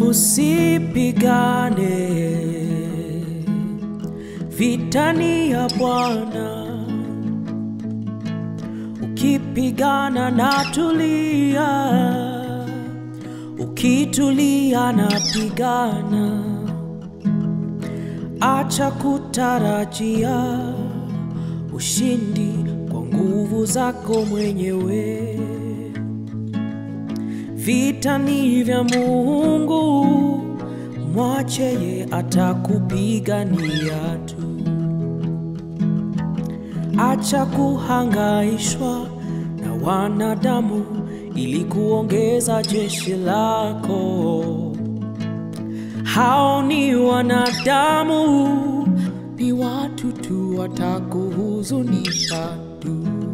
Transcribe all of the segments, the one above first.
usipigane vitani ya Bwana, ukipigana na tulia, ukitulia na pigana, acha kutarajia ushindi kwa nguvu zako mwenyewe. Vita ni vya Mungu, mwache ye atakupigania tu. Acha kuhangaishwa na wanadamu ili kuongeza jeshi lako. Hao ni wanadamu, ni watu tu, watakuhuzunisha tu.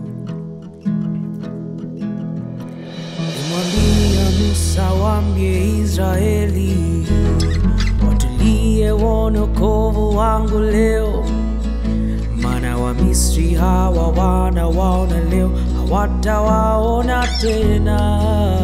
Nimwambia Musa, waambie Israeli watulie, waone wokovu wangu leo, maana Wamisri hawa wanawaona leo, hawatawaona tena.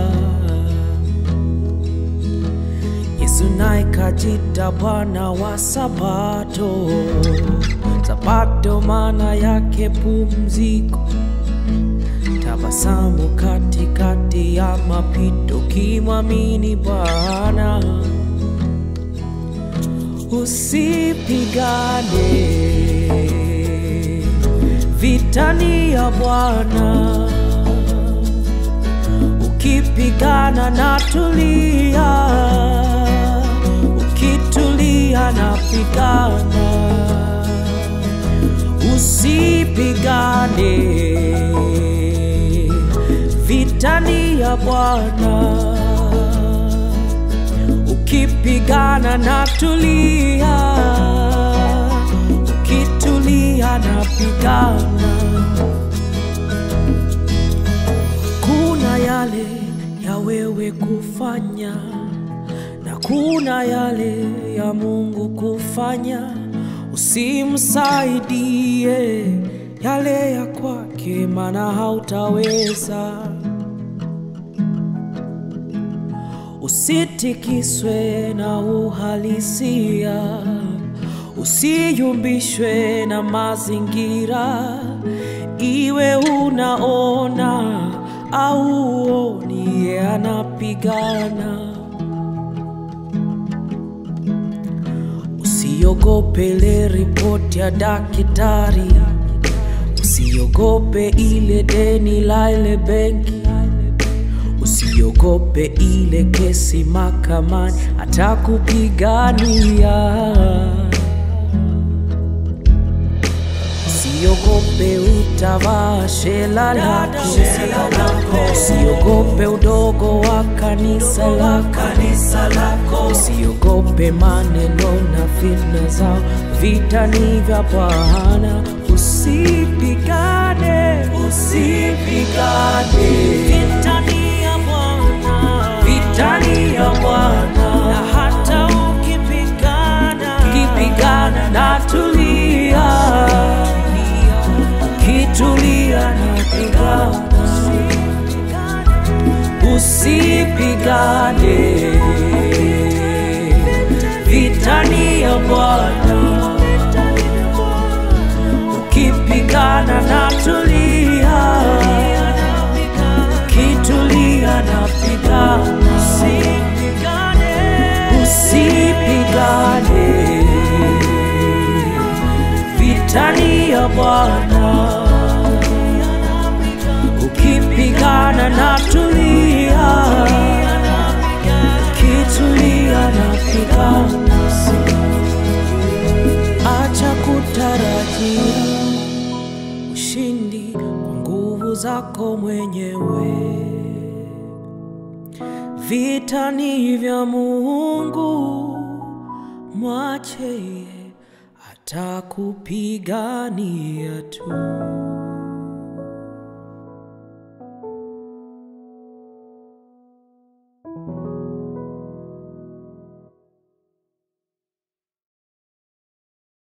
Yesu naye kajita Bwana wa Sabato. Sabato maana yake pumziko, tabasamu katikati ya mapito, kimwamini Bwana. Usipigane vitani ya Bwana, ukipigana na tulia, ukitulia na pigana. Usipigane vitani ya Bwana, ukipigana na tulia, ukitulia na pigana. Kuna yale ya wewe kufanya na kuna yale ya Mungu kufanya. Usimsaidie yale ya kwake, maana hautaweza. Usitikiswe na uhalisia, usiyumbishwe na mazingira, iwe unaona au uoni, yeye anapigana. Usiogope ile ripoti ya daktari, usiogope ile deni la ile benki, usiogope ile kesi mahakamani, atakupigania. Usiogope utavaa shela lako, usiogope udogo wa kanisa lako, usiogope maneno na fitna zao. Vita ni vya Bwana, usipigane, usipigane. Vita ni ya Bwana, vita ni ya Bwana, na hata ukipigana, ukipigana na tulia ukitulia na pigana, usipigane. Vitani ya Bwana, ukipigana na tulia, ukitulia na pigana, usipigane vitani ya Bwana, ukipigana na tulia, ukitulia na pigana. Acha kutarajia ushindi kwa nguvu zako mwenyewe. Vita ni vya Mungu, mwache yeye atakupigania tu.